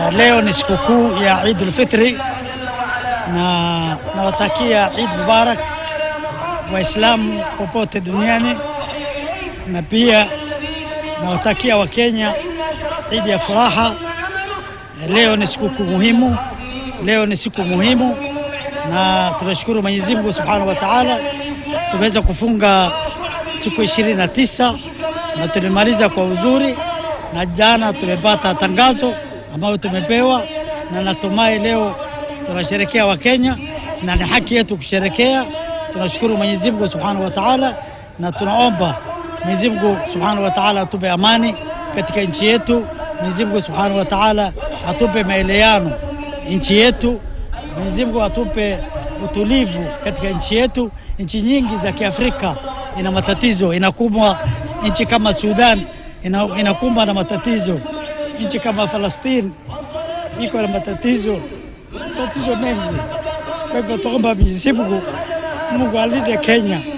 Leo ni sikukuu ya Eid al-Fitri na nawatakia Eid Mubarak Waislamu popote duniani, na pia nawatakia Wakenya Eid ya furaha. Leo ni sikukuu muhimu, leo ni siku muhimu, na tunashukuru Mwenyezi Mungu Subhanahu wa Ta'ala, tumeweza kufunga siku ishirini na tisa na tulimaliza kwa uzuri, na jana tumepata tangazo ambayo tumepewa, na natumai leo tunasherekea Wakenya na ni haki yetu kusherekea. Tunashukuru Mwenyezi Mungu Subhanahu wa Ta'ala, na tunaomba Mwenyezi Mungu Subhanahu wa Ta'ala atupe amani katika nchi yetu. Mwenyezi Mungu Subhanahu wa Ta'ala atupe maelewano nchi yetu. Mwenyezi Mungu atupe utulivu katika nchi yetu. Nchi nyingi za Kiafrika ina matatizo, inakumbwa nchi kama Sudan ina, inakumbwa na matatizo. Nchi kama Falastini iko na matatizo matatizo mengi. Kwa hivyo tuomba Mwenyezi Mungu, Mungu alinde Kenya